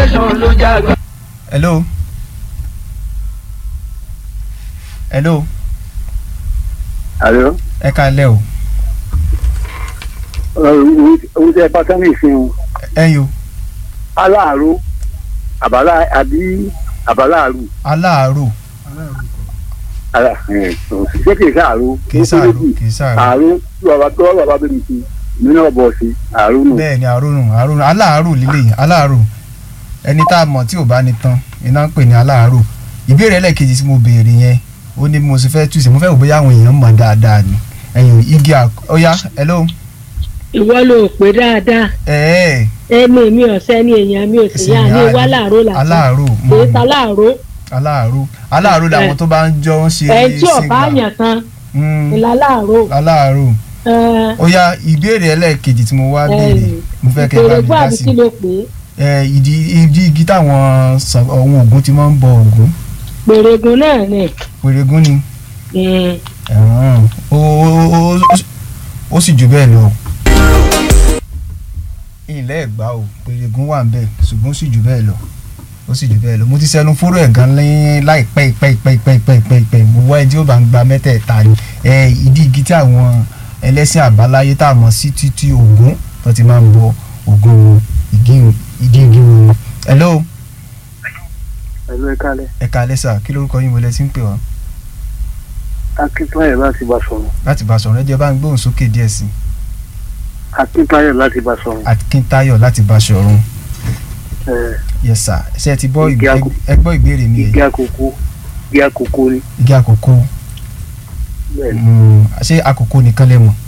tẹ̀sán ló jágbá. hello hello Àlọ́ ẹ káalẹ́ o ohun tí ẹ pátá ní ìsìn o ẹ̀yin o aláàárọ̀ àbálá àbí àbáláàrú aláàárò ṣé kìí sáàrọ̀ kì í sàárò kì í sàárò àárọ̀ tí bàbá tó bàbá bẹ̀rẹ̀ sí mi náà bọ̀ sí àárọ̀ nù. bẹ́ẹ̀ ni àrònù àrònù aláàárò lílé aláàárò ẹni tá a mọ̀ tí ò bá ní tán iná ń pè ní aláàárò ìbéèrè ẹlẹ́ẹ̀kejì tí mo béèrè yẹn ó ní bí mo ṣe fẹ́ túṣe mo fẹ́ wò bóyá àwọn èèyàn mọ̀ dáadáa ni ẹ̀yìn igi ọ̀ya hello ìwọ ló pé dáadáa ẹ̀ẹ́ ẹnu mi ọ̀sẹ́ ni èèyàn mi ò sì yá ní wá láàárọ̀ làtọ́ aláàárò èyí ta láàárọ̀ aláàárò aláàárò làwọn tó bá ń jọ ń ṣe ẹ̀ tí ọ̀bá yàn kan Mm, ìlà láàárọ̀ aláàárò ó yá ìbéèrè ẹlẹ́ẹ̀kejì tí mo wá béèrè mo fẹ́ kẹ́ ẹ bá ìbéèrè mi fún dá àbí sí kí ló pé ẹ ìdí ìdí igi táwọn sàn- àwọn Ògún ti máa ń bọ Ògún pèrègùn náà ni pèrègún ni Mm. ẹ̀hún, ó ó- ó- ó- ó sì jù bẹ́ẹ̀ lọ. ilé ẹ̀gbá o pèrègún wà ń bẹ̀ ṣùgbọ́n ó sì jù bẹ́ẹ̀ lọ ó sì jù bẹ́ẹ̀ lọ mo ti sẹnu fóró ẹ̀ gan lẹ́yìn láìpẹ́ ìpẹ́ ìpẹ́ ìpẹ́ ìpẹ́ ìpẹ́ ìpẹ́ mo wá ẹni tí ó bá ń gba mẹ́tẹ̀ẹ̀ta ni ẹ ìdí igi tí àwọn ẹlẹ́sìn àbáláyé tá a mọ̀ sí títí Ògún tó ti máa ń bọ Ògún igi ìdí igi wọn. hello ẹ̀lú ẹ̀ka alẹ́ ẹ̀ka alẹ́sà kí lórúkọ yín wọlé tí ń pè wá akíntáyọ̀ láti bá sọ̀rọ̀ láti bá sọ̀rọ̀ ẹ jẹ́ bá ń gbóhùn sókè díẹ̀ sí i. akíntáyọ̀ láti bá sọ̀rọ̀ Akíntayọ̀ láti Báṣọ̀run yes sir ṣé ẹ ti gbọ́ Igi ìgbé- àkókò. ẹ gbọ́ ìbéèrè mi igi yẹn àkókò igi àkókò ni igi àkókò bẹ́ẹ̀ ni Mm, ṣé àkókò nìkan lẹ mọ̀